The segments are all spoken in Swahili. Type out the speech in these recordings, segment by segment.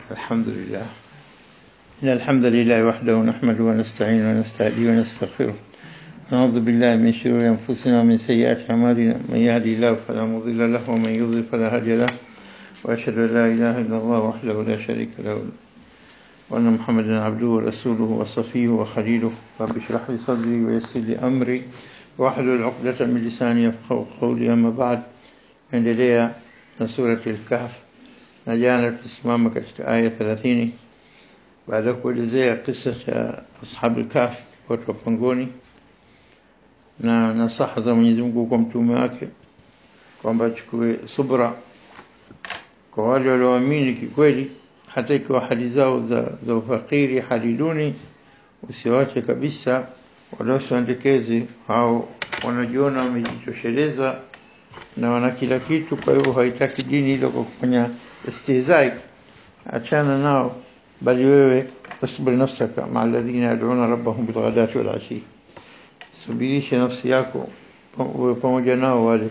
الحمد لله إن الحمد لله وحده نحمده ونستعين ونستهدي ونستغفره نعوذ بالله من شرور أنفسنا ومن سيئات أعمالنا من يهدي الله فلا مضل له ومن يضلل فلا هادي له وأشهد أن لا إله إلا الله وحده لا شريك له وأن محمدا عبده ورسوله وصفيه وخليله رب اشرح لي صدري ويسر لي أمري واحلل عقدة من لساني يفقهوا قولي أما بعد endelea na surati al-Kahf na jana tulisimama katika aya 30 baada ya kuelezea kisa cha ashabu al-Kahf watu wa pangoni na nasaha za Mwenyezi Mungu kwa mtume wake kwamba achukue subra kwa wale walioamini kikweli hata ikiwa hali zao za, za ufakiri hali duni usiwache kabisa waliosiandekezi au wanajiona wamejitosheleza na wana kila kitu kwa hivyo haitaki dini hilo kwa kufanya istihzai achana nao bali wewe asbir nafsaka ma alladhina yad'una rabbahum bilghadati wal ashi subirisha nafsi yako uwe pamoja nao wale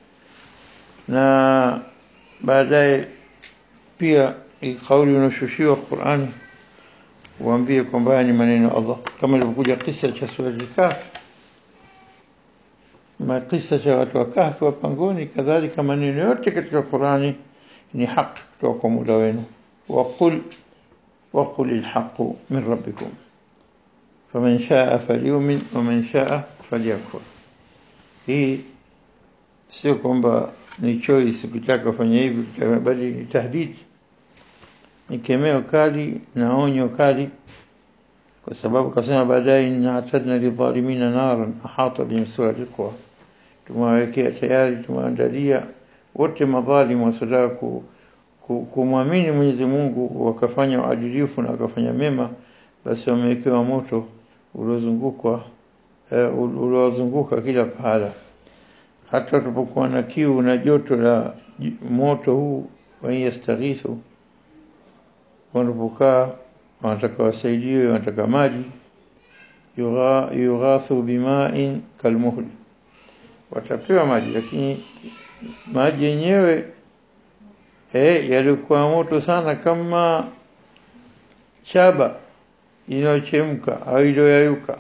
na baadaye pia kauli unashushiwa Qur'ani uambie kwamba ni maneno Allah kama ilivyokuja kisa cha sura al-Kahf makisa cha watu wa kahfi wa pangoni kadhalika maneno yote katika Qurani ni haki kutoka kwa Mola wenu waqul waqul alhaq min rabbikum faman shaa falyumin waman shaa falyakfur hii sio kwamba ni choice ukitaka kufanya hivi bali ni tahdid ni kemeo kali na onyo kali kwa sababu kasema baadaye inna atadna lidhalimina naran ahata bihim suradiqwa tumewawekea tayari tumeandalia wote madhalimu wasotaka ku, ku, kumwamini Mwenyezi Mungu wakafanya uadilifu na wakafanya mema basi wamewekewa moto uliozungukwa uh, uliozunguka kila pahala hata tupokuwa na kiu na joto la moto huu wayastaghithu wanapokaa wanataka wasaidiwe wanataka maji yughathu bima'in kalmuhl watapewa maji lakini maji yenyewe eh yalikuwa moto sana kama shaba inayochemka au iliyoyayuka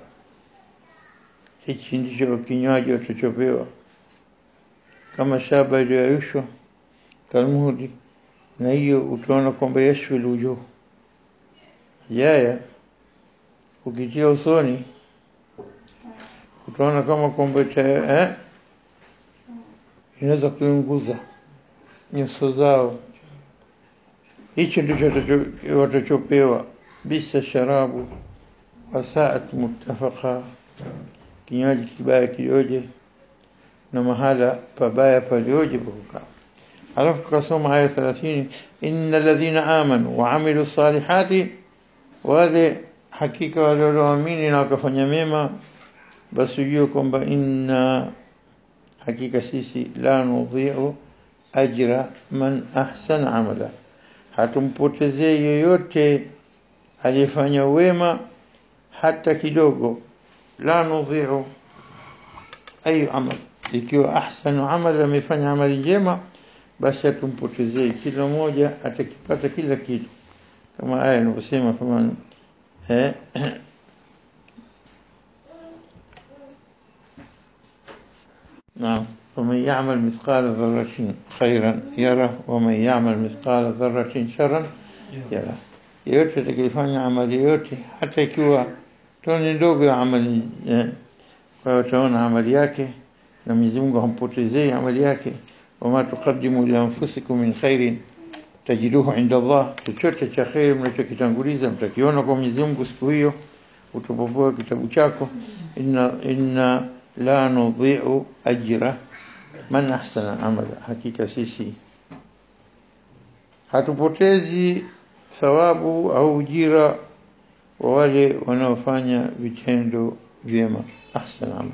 hichi ndicho kinywaji watachopewa kama shaba iliyoyayushwa kalmuhudi na hiyo utaona kwamba yashwi lujuh yaya ukitia usoni utaona kama kwamba eh inaweza kuunguza nyuso zao hicho ndicho watachopewa bisa sharabu wasaat muttafaqa kinywaji kibaya kilioje na mahala pabaya palioje pakukaa alafu tukasoma aya 30 innal ladhina amanu wa amilu salihati wale hakika wale walioamini na wakafanya mema basi ujue kwamba inna hakika sisi la nudhi'u ajra man ahsana amala hatumpotezee yoyote aliyefanya wema hata kidogo la nudhi'u ayu amal ikiwa ahsanu amal amefanya amali njema basi hatumpotezee kila mmoja atakipata kila kitu kama aya inavyosema faman eh نعم ومن يعمل مثقال ذرة خيرا يره ومن يعمل مثقال ذرة شرا يره yote atakayefanya amali yote hata ikiwa toni ndogo ya amali eh, kwa hiyo utaona amali yake na Mwenyezi Mungu hampotezei amali yake wama tuqaddimu li anfusikum min khairin tajiduhu inda Allah chochote cha khair mnachokitanguliza mtakiona kwa Mwenyezi Mungu siku hiyo utapopoa kitabu chako inna inna la nudhi'u ajra man ahsana amala hakika sisi hatupotezi thawabu au ujira wa wale wanaofanya vitendo vyema ahsana amala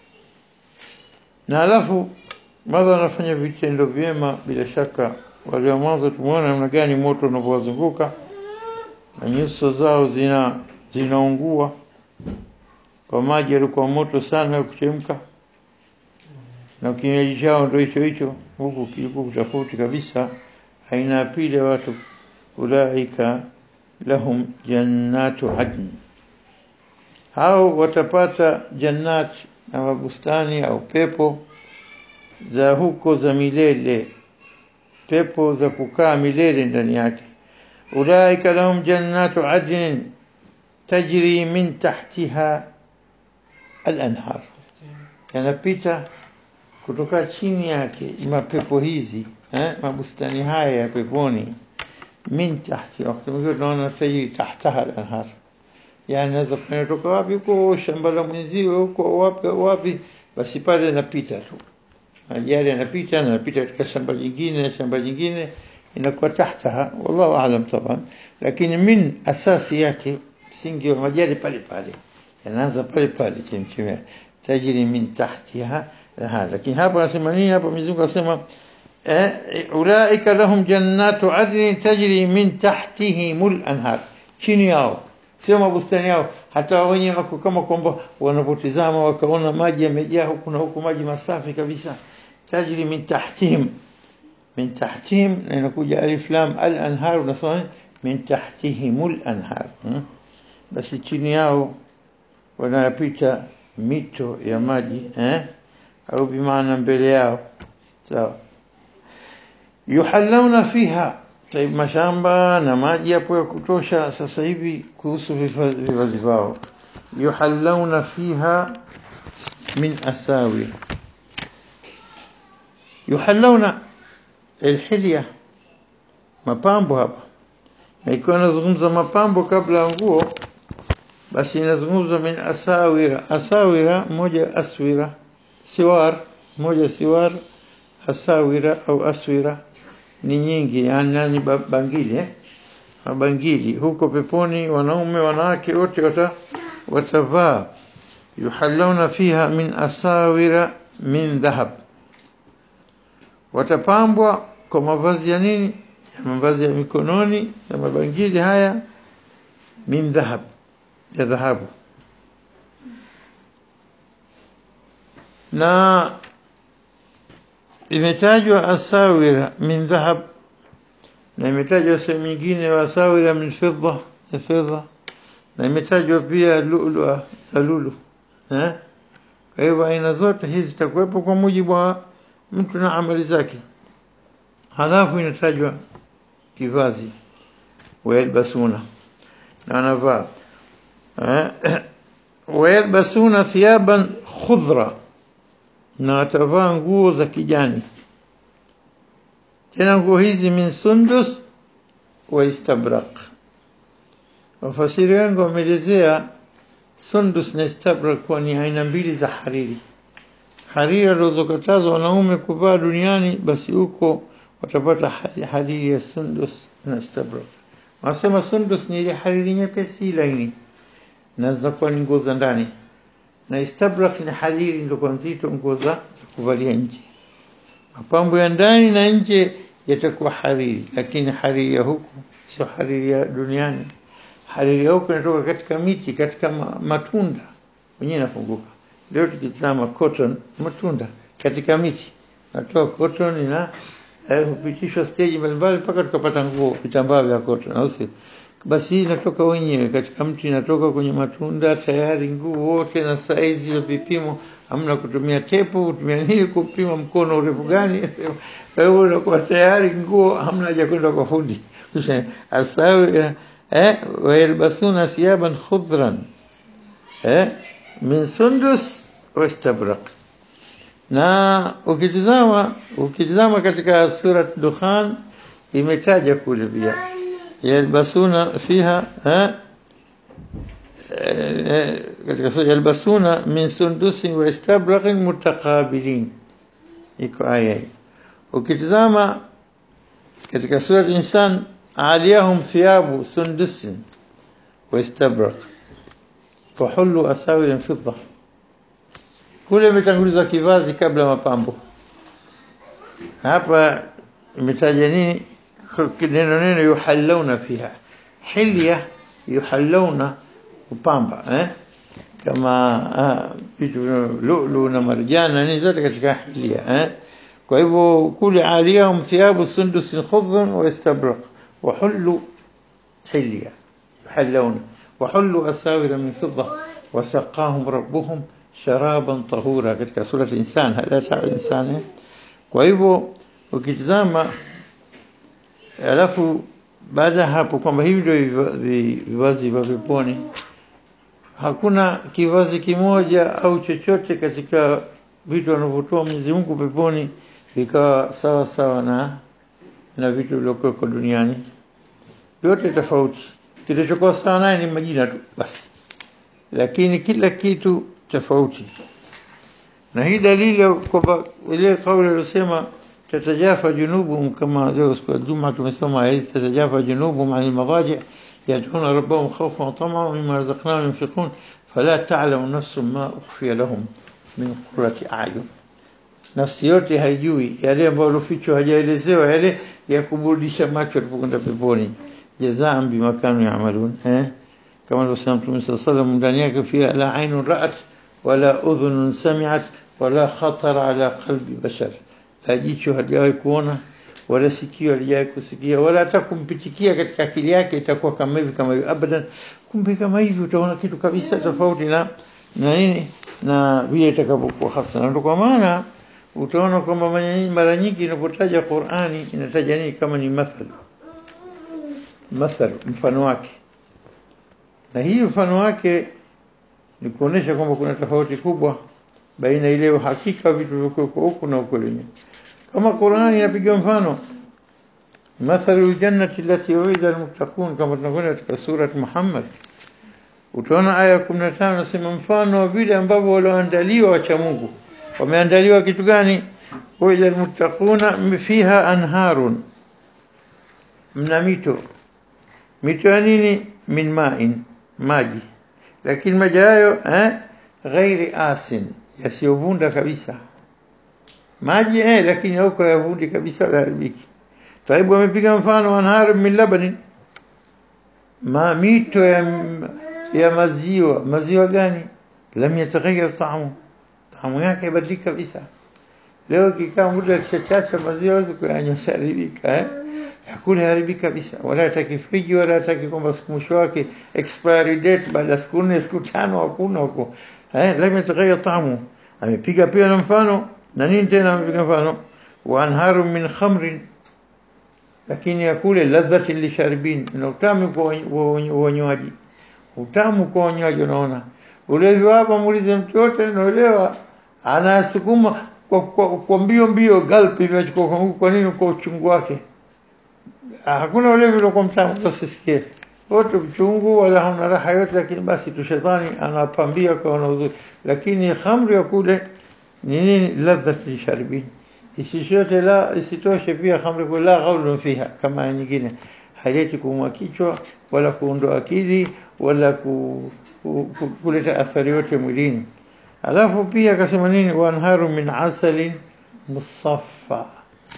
na alafu madha wanafanya vitendo vyema bila shaka wale wa mwanzo tumeona namna gani moto unavyowazunguka na nyuso zao zina zinaungua kwa maji yalikuwa moto sana kuchemka na kinywaji chao ndio hicho hicho huku kilikuwa tofauti kabisa aina ya pili ya watu ulaika lahum jannatu adn hao watapata jannat na mabustani au pepo za huko za milele pepo za kukaa milele ndani yake ulaika lahum jannatu adn tajri min tahtiha al-anhar yanapita kutoka chini yake mapepo hizi eh, mabustani haya ya peponi min tahti wakati mwingine tunaona tajiri tahtaha al-anhar yani naweza kutoka wapi huko shamba la mwenziwe huko wapi wapi basi pale napita tu ajali anapita na anapita katika shamba jingine na shamba jingine inakuwa tahtaha wallahu aalam taban lakini min asasi yake msingi wa majari pale pale yanaanza pale pale chemchemea tajiri min tahtiha laha lakini hapa anasema nini hapa mizungu anasema eh, ulaika lahum jannatu adnin tajri min tahtihimul anhar chini yao sio mabustani yao hata wenye wako kama kwamba wanapotizama wakaona maji yamejaa huku na huku maji masafi kabisa tajri min tahtihim min tahtihim na inakuja alif lam al anhar unasoma min tahtihimul anhar hmm? basi chini yao wanapita mito ya maji eh? au bimaana mbele yao sawa yuhallawna fiha taib mashamba na maji yapo ya kutosha sasa hivi kuhusu vivazi vao yuhallawna fiha min asawi yuhallawna alhilya mapambo hapa na ikiwa nazungumza mapambo kabla ya nguo basi inazungumzwa min asawira asawira moja aswira siwar moja siwar asawira au aswira ni nyingi yani nani bangili eh? mabangili huko peponi wanaume wanawake wote wata watavaa yuhallawna fiha min asawira min dhahab watapambwa kwa mavazi ya nini ya mavazi ya mikononi ya mabangili haya min dhahab ya dhahabu na imetajwa asawira min dhahab na imetajwa sehemu nyingine asawira min fidda ya fedha na imetajwa pia lulu za lulu eh kwa hivyo aina zote hizi zitakuwepo kwa mujibu wa mtu na amali zake halafu inatajwa kivazi wayalbasuna na wanavaa wayalbasuna thiyaban khudra na watavaa nguo za kijani tena nguo hizi min sundus wa istabrak wafasiri wengi wameelezea sundus na istabrak kuwa ni aina mbili za hariri hariri alizokatazwa wanaume kuvaa duniani basi huko watapata hariri ya sundus na istabrak wanasema sundus ni ile hariri nyepesi laini na zinakuwa ni nguo za ndani na istabrak ni hariri ndio nzito nguo za kuvalia nje mapambo ya ndani na nje yatakuwa hariri lakini hariri ya huku sio hariri ya duniani hariri ya huku inatoka katika miti katika matunda wenyewe nafunguka leo tukitazama cotton matunda katika miti natoa cotton na eh, hupitishwa stage mbalimbali mpaka tukapata nguo vitambaa vya cotton au sio basi hii inatoka wenyewe katika mti inatoka kwenye matunda tayari nguo wote na saizi ya vipimo hamna kutumia tepu kutumia nini kupima mkono urefu gani kwa hiyo unakuwa tayari nguo hamna haja kwenda kwa fundi asawi eh wayalbasuna thiyaban khudran eh min sundus wa istabrak na ukitizama ukitizama katika surat dukhan imetaja kule pia yalbasuna fiha ha katika sura yalbasuna min sundusin wa istabraqin mutaqabilin iko aya hii ukitizama katika sura insan aliyahum thiyabu sundusin wa istabraq fahullu asawir fidda kule imetanguliza kivazi kabla mapambo hapa imetaja nini neno neno yuhallawna fiha hilya yuhallawna kupamba eh kama vitu lulu na marjana ni zote katika hilya eh kwa hivyo kule aliyahum thiyabu sundus khudhun wa istabraq وحلوا حليا يحلون وحلوا أساور من فضة وسقاهم ربهم شرابا طهورا katika sura al-insan halata al-insan kwa hivyo ukitazama alafu baada ya hapo kwamba hivi ndio vivazi vya peponi hakuna kivazi kimoja au chochote katika vitu wanavyotoa Mwenyezi Mungu peponi vikawa sawa sawa na na vitu vilivyokuwa duniani vyote tofauti kilichokuwa sawa naye ni majina tu basi lakini kila kitu tofauti na hii dalili kwamba ile kauli aliyosema tatajafa junubuhum kama leo siku ya Jumaa tumesoma hizi tatajafa junubuhum anil madaji يدعون ربهم خوفا وطمعا مما رزقناهم ينفقون فلا تعلم نفس ما أخفي لهم من قرة أعين nafsi yote haijui yale ambayo lofichwa hajaelezewa yale ya kuburudisha macho alipokwenda peponi jazaan bima kanu yaamalun eh kama alivyosema Mtume صلى الله عليه وسلم ndani yake fiha la ainun ra'at wala udhunun sami'at wala khatara ala qalbi bashar la jicho hajawahi kuona wala sikio halijawahi kusikia wala hata kumpitikia katika akili yake itakuwa kama hivi kama hivi abadan kumbe kama hivi utaona kitu kabisa tofauti na na nini na vile itakavyokuwa hasa na ndio kwa maana utaona kwamba mara nyingi inapotaja Qur'ani inataja nini kama ni mathal mathal mfano wake na hii mfano wake ni kuonesha kwamba kuna tofauti kubwa baina ile uhakika vitu vilivyokuwa huku na huko lenyewe kama Qur'ani inapiga mfano mathalu jannati allati uida almuttaqun kama tunakwenda katika sura Muhammad utaona aya 15 nasema mfano wa vile ambavyo walioandaliwa wacha Mungu wameandaliwa kitu gani uida almuttaquna fiha anharun mna mito mito ya nini min ma'in maji lakini maji hayo eh ghairi asin yasiyovunda kabisa maji eh lakini huko yavundi kabisa la haribiki taibu amepiga mfano anhar min labanin ma mito ya, ya maziwa maziwa gani lam yataghayyar ta'amu ta'amu yake ibadilika kabisa leo kikaa muda kishachacha maziwa wazi kuyanywa haribika eh hakuna haribika kabisa wala hataki friji wala hataki kwamba siku mwisho wake expiry date baada ya siku nne siku tano hakuna huko eh lam yataghayyar ta'amu amepiga pia na mfano na nini tena amepiga mfano wa anharu min khamrin lakini yakule ladhati lisharibin na utamu kwa wanywaji utamu kwa wanywaji unaona ulevi hapa muulize mtu yote anaelewa anasukuma kwa, kwa, kwa mbio mbio gulp imechukua kwa, kwa nini kwa uchungu wake hakuna ulevi uliokuwa mtamu usisikie wote uchungu wala hauna raha yote lakini basi tu shetani anapambia kwa na uzuri lakini khamri ya kule ni nini ladhat lisharibin isishote la isitoshe pia khamri kula ghaulun fiha kama nyingine haileti kuumwa kichwa wala kuondoa akili wala ku, ku, ku, kuleta athari yote mwilini alafu pia akasema nini wanharu min asalin musaffa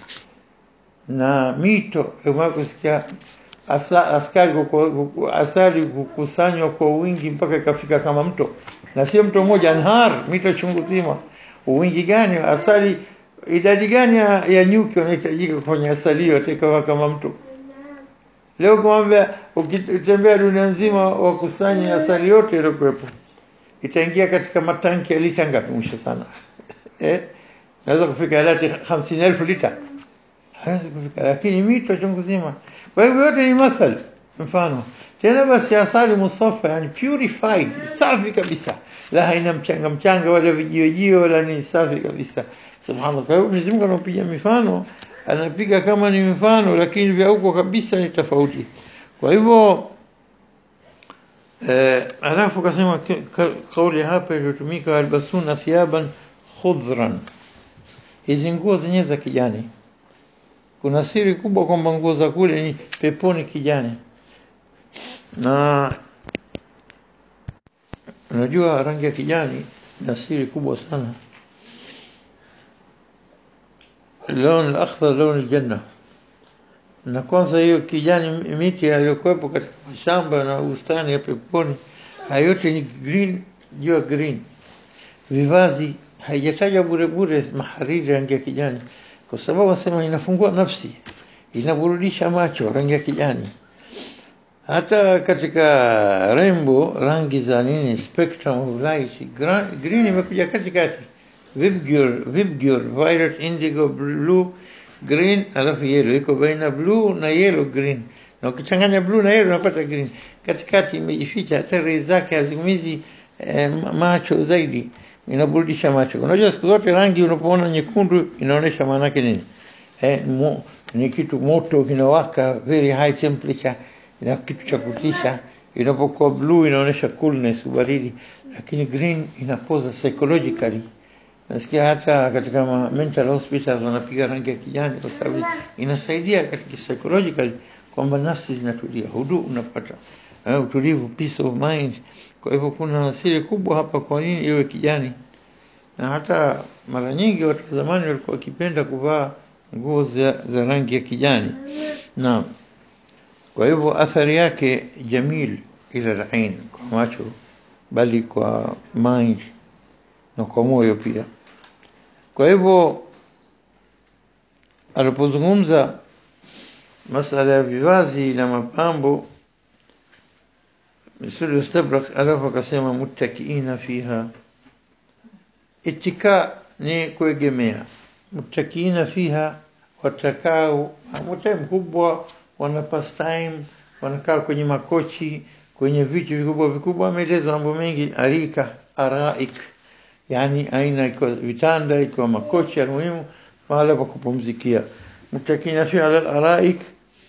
na mito kama kusikia asa, askari kuku, asali kukusanywa kwa wingi mpaka ikafika kama mto na sio mto mmoja anhar mito chungu zima wingi gani asali idadi gani ya, ya nyuki wanahitajika kufanya asali hiyo atakawa kama mtu leo kumwambia ukitembea dunia nzima wakusanye asali yote iliyokuwepo itaingia katika matanki ya lita ngapi mwisho sana eh naweza kufika lati 50000 lita hawezi kufika lakini mito chungu zima kwa hivyo yote ni mathal mfano tena basi asali musafa yani purified safi kabisa la haina mchanga mchanga wala vijiwe jiwe wala ni safi kabisa subhanallah kwa hiyo Mwenyezi Mungu anapiga mifano anapiga kama ni mfano lakini vya huko kabisa ni tofauti kwa hivyo eh, alafu kasema kauli hapa iliyotumika albasuna thiyaban khudran hizi nguo zenyewe za kijani kuna siri kubwa kwamba nguo za kule ni peponi kijani na unajua rangi ya kijani na siri kubwa sana lawn al-akhdar lawn al-janna na kwanza hiyo kijani miti iliyokuwepo katika mashamba na bustani ya peponi hayote ni green juu ya green vivazi haijataja bure bure mahariri rangi ya kijani kwa sababu wasema inafungua nafsi inaburudisha macho rangi ya kijani hata katika rainbow rangi za nini spectrum of light gra- green imekuja katikati vibgyor vibgyor violet indigo blue green alafu yellow iko baina blue na yellow green na ukichanganya blue na yellow unapata green katikati imejificha hata rai zake haziumizi eh, macho zaidi inaburudisha macho unajua siku zote rangi unapoona nyekundu inaonyesha maana yake nini eh, mo, ni kitu moto kinawaka very high temperature ina kitu cha kutisha inapokuwa blue inaonyesha coolness ubaridi lakini green inapoza psychologically nasikia hata katika ma mental hospitals wanapiga rangi ya kijani kwa sababu inasaidia katika psychologically kwamba nafsi zinatulia hudu unapata uh, utulivu peace of mind kwa hivyo kuna siri kubwa hapa kwa nini iwe kijani na hata mara nyingi watu wa zamani walikuwa wakipenda kuvaa nguo za, za rangi ya kijani naam kwa hivyo athari yake jamil ila alain kwa macho bali kwa mind na kwa moyo pia kwa hivyo alipozungumza masala ya vivazi na mapambo misuli istabrak alafu akasema muttakiina fiha itika ni kuegemea muttakiina fiha watakao mutai mkubwa wana pastime wanakaa kwenye makochi kwenye vitu vikubwa vikubwa ameeleza mambo mengi arika araik yani aina ikiwa vitanda ikiwa makochi almuhimu mahala pa kupumzikia mutakina fi ala al-araik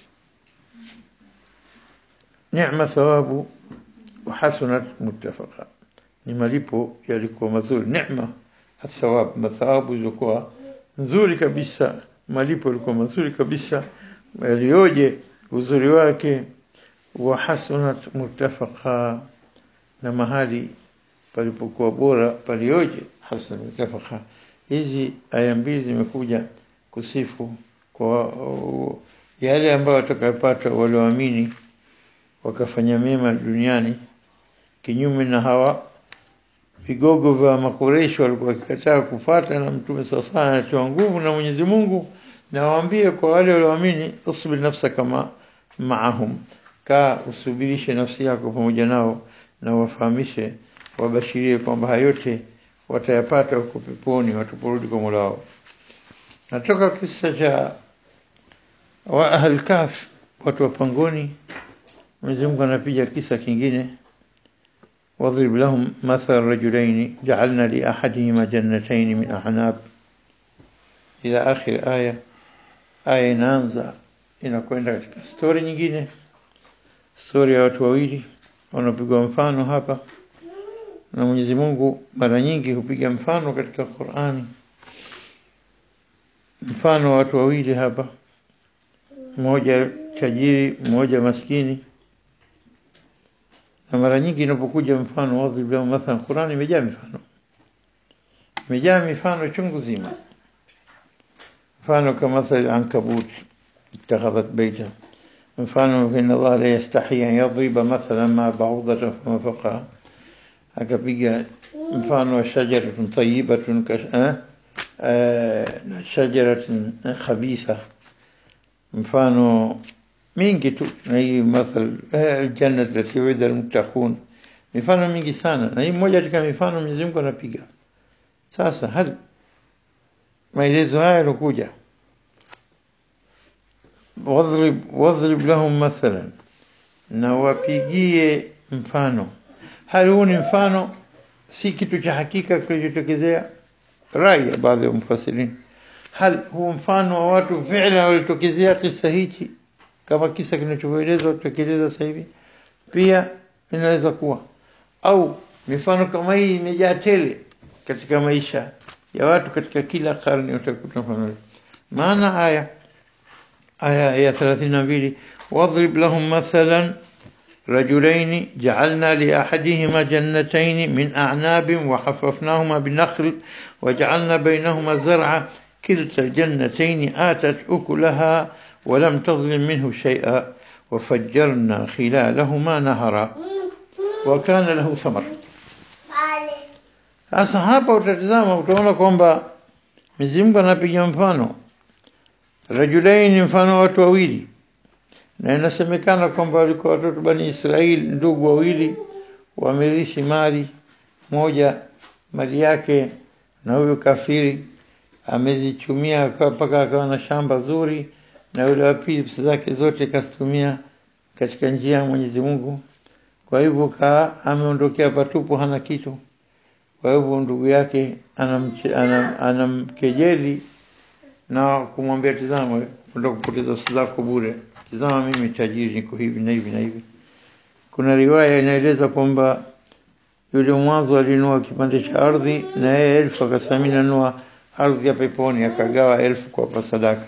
ni'ma thawabu wa hasunat muttafaqa ni malipo yalikuwa mazuri neema athawab mathawabu zilikuwa nzuri kabisa malipo yalikuwa mazuri kabisa yalioje uzuri wake wa hasunat muttafaqa na mahali palipokuwa bora palioje hasan mutafaka hizi aya mbili zimekuja kusifu kwa uh, yale ambayo watakayopata walioamini wakafanya mema duniani kinyume na hawa vigogo vya makoresho walikuwa wakikataa kufuata na mtume sasa anatoa nguvu na Mwenyezi Mungu na waambie kwa wale walioamini usbir nafsa kama maahum ka usubirishe nafsi yako pamoja nao na wafahamishe wabashirie kwamba hayote watayapata huko peponi wataporudi kwa Mola wao. Natoka kisa cha wa ahl kaf watu wa pangoni. Mwenyezi Mungu anapiga kisa kingine واضرب لهم مثل رجلين جعلنا لأحدهما جنتين من أعناب إلى آخر آية آية inaanza inakwenda katika story nyingine story ya watu wawili wanapigwa mfano hapa na Mwenyezi Mungu mara nyingi hupiga mfano katika Qur'ani mfano wa watu wawili hapa mmoja tajiri mmoja maskini na mara nyingi inapokuja mfano wadhib lahum mathalan Qur'ani imejaa mifano imejaa mifano chungu zima mfano kama mathal ankabut اتخذت بيتا mfano inna Allah la yastahi an yadriba mathalan ma ba'udatan fama fawqaha akapiga mfano wa shajaratun tayyibatun na shajaratun khabitha mfano mingi tu na hii mathal aljanna allati wa'ida almuttaqun mifano mingi sana na hii moja katika mifano Mwenyezi Mungu anapiga sasa hali maelezo haya yalokuja wadhrib wadhrib lahum mathalan na wapigie mfano hali huu ni mfano si kitu cha hakika kilichotokezea rai ya baadhi ya mfasirini hal huu mfano wa watu fi'la walitokezea kisa hichi kama kisa kinachoelezwa tutekeleza sasa hivi pia inaweza kuwa au mifano kama hii imejaa tele katika maisha ya watu katika kila karne utakuta mfano maana haya aya ya 32 wadrib lahum mathalan رجلين جعلنا لأحدهما جنتين من أعناب وحففناهما بنخل وجعلنا بينهما زرعا كلتا الجنتين آتت أكلها ولم تظلم منه شيئا وفجرنا خلالهما نهرا وكان له ثمر sasa hapa utatizama utaona kwamba Mwenyezi Mungu anapiga mfano rajulaini mfano watu wawili na inasemekana kwamba walikuwa watoto bani Israeli ndugu wawili wamerithi mali moja mali yake na huyo kafiri amezichumia mpaka akawa na shamba zuri na yule wa pili pesa zake zote kazitumia katika njia ya Mwenyezi Mungu kwa hivyo kaa ameondokea patupu hana kitu kwa hivyo ndugu yake anamche, anam, anamkejeli na kumwambia tizama kwenda kupoteza pesa zako bure tizama mimi tajiri niko hivi na hivi na hivi kuna riwaya inaeleza kwamba yule mwanzo alinua kipande cha ardhi na yeye elfu akasamini nanua ardhi ya peponi akagawa elfu kwa sadaka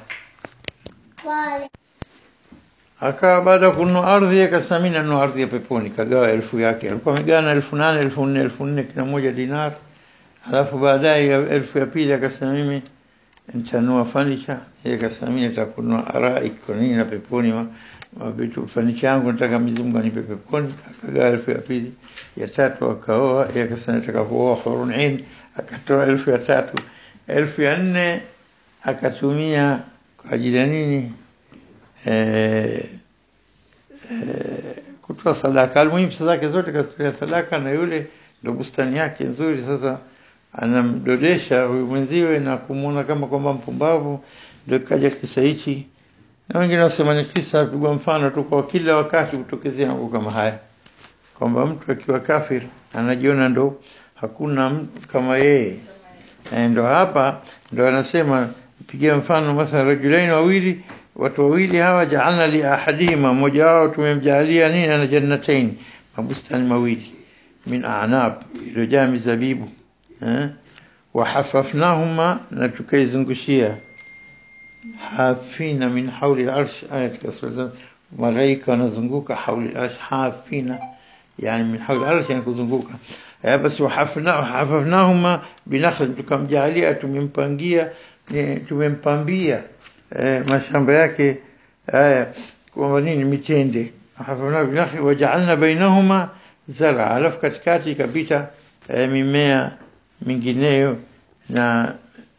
akawa baada ya kununua ardhi akasamini nanua ardhi ya peponi kagawa elfu yake alikuwa amegawana elfu nane elfu nne elfu nne kila moja dinar alafu baadaye elfu ya pili akasema mimi nitanua furniture yeye akasema mimi nitakunua arai kwa nini na peponi ma, ma vitu furniture yangu nataka Mwenyezi Mungu anipe peponi akagawa elfu ya pili ya tatu akaoa yeye akasema nataka kuoa hurun ain akatoa elfu ya tatu elfu ya nne akatumia kwa ajili ya nini eh, eh, kutoa sadaka almuhimu pesa zake zote kazitolea sadaka na yule ndo bustani yake nzuri sasa anamdodesha huyu mwenziwe na kumwona kama kwamba mpumbavu ndio kaja kisa hichi na wengine wasema ni kisa pigwa mfano tu kwa kila wakati kutokezea mambo kama haya kwamba mtu akiwa kafir anajiona ndo hakuna mtu kama yeye ndo hapa ndo anasema pigia mfano mathalan rajulaini wawili watu wawili hawa jaalna li ahadihima mmoja wao tumemjalia nini ana jannatain mabustani mawili min a'nab iliyojaa mizabibu eh wahafafnahuma na tukaizungushia hafina min hauli al-arsh ayat kasura malaika wanazunguka hauli al-arsh hafina yani min hauli al-arsh yani kuzunguka basi wahafafnahuma binakhl tukamjalia tumempangia tumempambia eh, mashamba yake haya kwamba nini mitende hafafna binakhl waja'alna bainahuma zara alafu katikati ikapita eh, mimea mingineyo na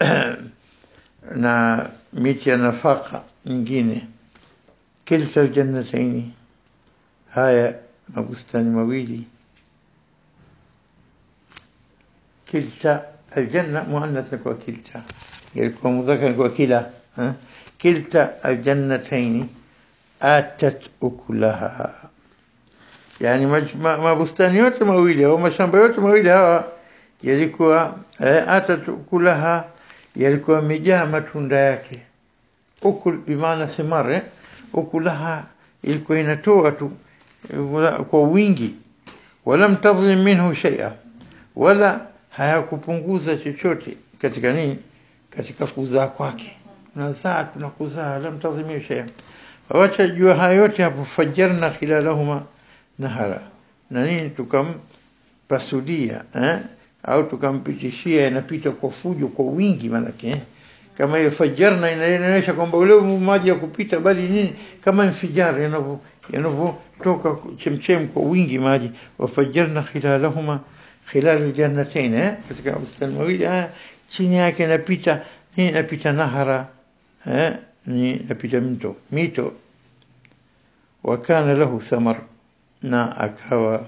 na miti ya nafaka nyingine kilta aljannataini haya mabustani mawili kilta aljanna muannath kwa kilta yalikuwa mudhakar kwa kila kilta aljannataini atat ukulaha yani mabustani yote mawili au mashamba yote mawili hawa yalikuwa eh, atat ukulaha yalikuwa yamejaa matunda yake ukul bimaana thimar eh? ukulaha ilikuwa inatoa tu kwa wingi wala tadhlim minhu shay'a wala hayakupunguza chochote katika nini katika kuzaa kwake tunazaa tunakuzaa lam tadhlim shay'a wacha jua haya yote hapo fajarna khilalahuma nahara na nini tukampasudia eh? au tukampitishia inapita kwa fujo kwa wingi manake eh? kama ile fajarna inaonyesha kwamba ule maji ya kupita bali nini kama infijar yanavyo yanavyotoka chemchem kwa wingi maji wafajarna khilalahuma khilal aljannatain eh? katika bustani mawili haya chini yake inapita nini inapita nahara eh? ni inapita mto mito wakana lahu thamar na akawa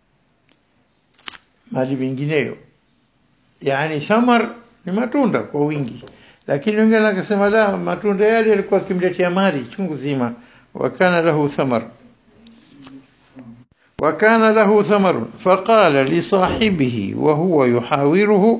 mali mingineyo yani thamar ni matunda kwa wingi lakini wengine wakasema la matunda yale yalikuwa kimletea mali chungu zima wakana lahu thamar وكان له ثمر فقال لصاحبه وهو يحاوره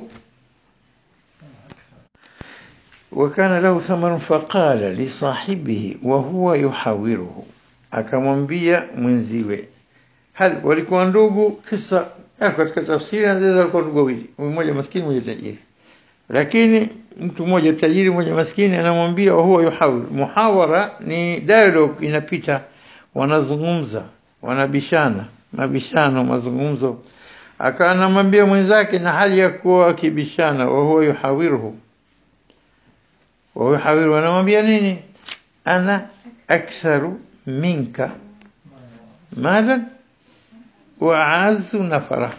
وكان له ثمر فقال لصاحبه وهو يحاوره akamwambia mwenziwe hal walikuwa ndugu kisa katika tafsiri anaweza walikuwa ndugu wawili mmoja maskini mmoja tajiri lakini mtu mmoja tajiri mmoja maskini anamwambia huwa yuhawir muhawara ni dialogue inapita wanazungumza wanabishana mabishano mazungumzo akawa anamwambia mwenzake na hali ya kuwa akibishana wa huwa yuhawiruhu wa yuhawiru anamwambia nini ana aktharu minka malan wa azu nafara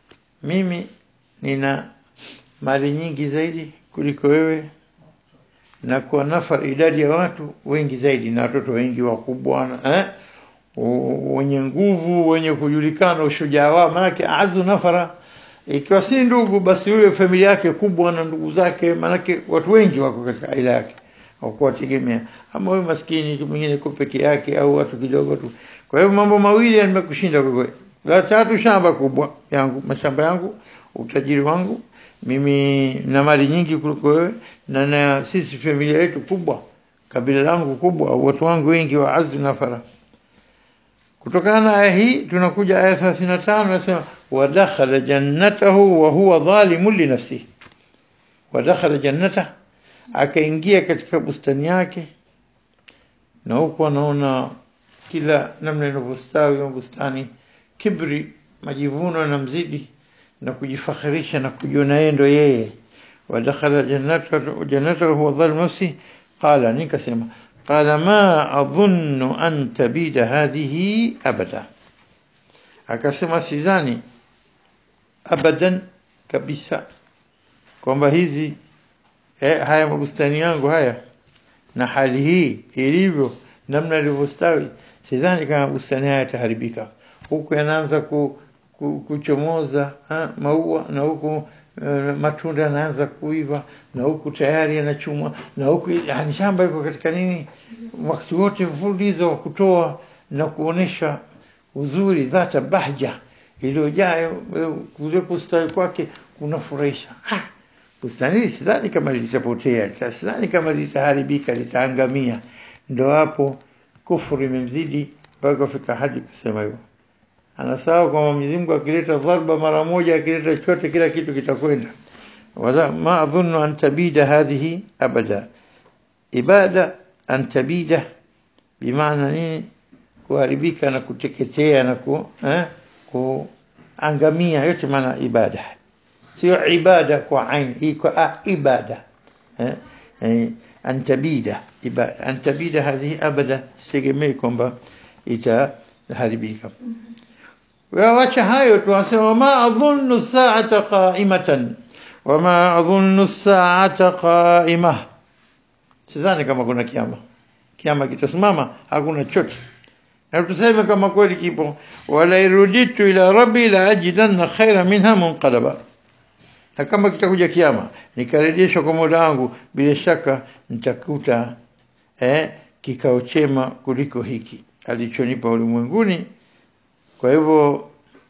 mimi nina mali nyingi zaidi kuliko wewe na kwa nafar idadi ya watu wengi zaidi na watoto wengi wakubwa eh wenye nguvu wenye kujulikana ushujaa wao maanake azu nafara ikiwa si ndugu basi huyo familia yake kubwa na ndugu zake maanake watu wengi wako katika aila yake hawakuwategemea ama huyo maskini mwingine kwa peke yake au watu kidogo tu kwa hivyo mambo mawili yamekushinda kwa kweli la tatu shamba kubwa yangu mashamba yangu utajiri wangu mimi na mali nyingi kuliko wewe na, na sisi familia yetu kubwa kabila langu kubwa watu wangu wengi wa azu nafara kutokana na aya hii tunakuja aya 35 nasema wadakhala jannatahu wa huwa dhalimun li nafsihi wadakhala jannata akaingia katika bustani yake na huko anaona kila namna inavyostawi bustani kibri majivuno na mzidi na kujifakhirisha na kujiona yeye ndo yeye wadakhala jannatahu jannatahu huwa dhalimun nafsihi qala nikasema قال ما أظن أن تبيد هذه أبدا akasema sidhani abadan kabisa kwamba hizi eh, haya mabustani yangu haya na hali hii ilivyo namna ilivyostawi sidhani kama bustani haya yataharibika huku yanaanza ku, ku, kuchomoza ha, maua na huku uh, matunda yanaanza kuiva na huku tayari yanachumwa na huku yani shamba iko katika nini wakati wote mfululizo wa kutoa na kuonesha uzuri dhata bahja iliyojaa kule kustawi kwake kunafurahisha ah, bustani sidhani kama litapotea sidhani kama litaharibika litaangamia ndo hapo kufuru imemzidi mpaka kufika hadi kusema hivyo anasahau kwamba Mwenyezi Mungu akileta dharba mara moja akileta chote kila kitu kitakwenda wala ma adhunnu an tabida hadhihi abada ibada an tabida bimaana nini kuharibika na kuteketea na ku eh, kuangamia yote maana ibada sio ibada kwa ain hii kwa ibada eh, eh, an tabida ibada an tabida hadhihi abada sitegemei kwamba itaharibika wawacha hayo tu wasema wama adhunnu saata qaimatan wama adhunnu saata qaimah sidhani kama kuna kiama kiama kitasimama hakuna chote na tuseme kama kweli kipo wala iruditu ila rabbi la ajidanna khaira minha munqalaba na kama kitakuja kiama nikarejeshwa kwa mola wangu bila shaka nitakuta eh, kikao chema kuliko hiki alichonipa ulimwenguni kwa hivyo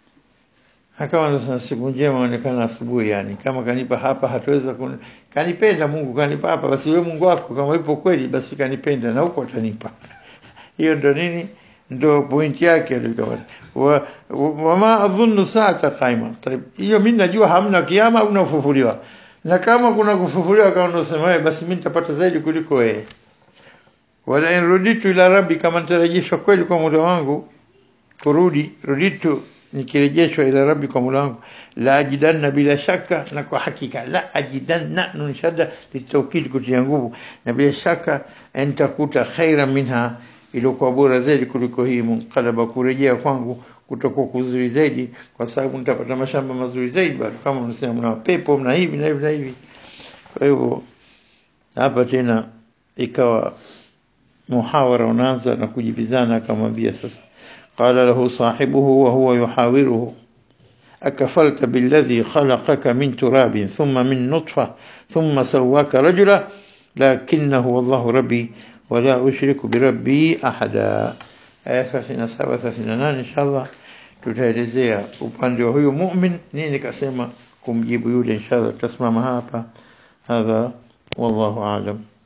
akawa ndo siku njema onekana asubuhi yani kama kanipa hapa hataweza kun... kanipenda Mungu kanipa hapa basi wewe Mungu wako kama ipo kweli basi kanipenda na huko atanipa hiyo ndo nini ndo point yake alikuwa wa, wama adhunnu saata qaima طيب hiyo mimi najua hamna kiama au unafufuliwa na kama kuna kufufuliwa kama unasema basi mimi nitapata zaidi kuliko wewe wala in ruditu ila rabbi kama nitarejeshwa kweli kwa muda wangu kurudi ruditu nikirejeshwa ila rabbi kwa muda wangu la ajidanna bila shaka na kwa hakika la ajidanna nunshada litawkid kutia nguvu na bila shaka nitakuta khaira minha iliyokuwa bora zaidi kuliko hii munqalaba kurejea kwangu kutakuwa kuzuri zaidi kwa sababu nitapata mashamba mazuri zaidi bado kama unasema mna pepo mna hivi na hivi na hivi kwa hivyo hapa tena ikawa muhawara unaanza na kujibizana akamwambia sasa qala lahu sahibuhu wa huwa yuhawiruhu akafarta billadhi khalaqaka min turabin thumma min nutfa thumma sawaka rajula lakinahu wallahu rabbi wala ushriku birabbi ahada aya 37 38 inshallah tutaelezea upande wa huyu mu'min nini kasema kumjibu yule inshallah tutasimama hapa hadha wallahu aalam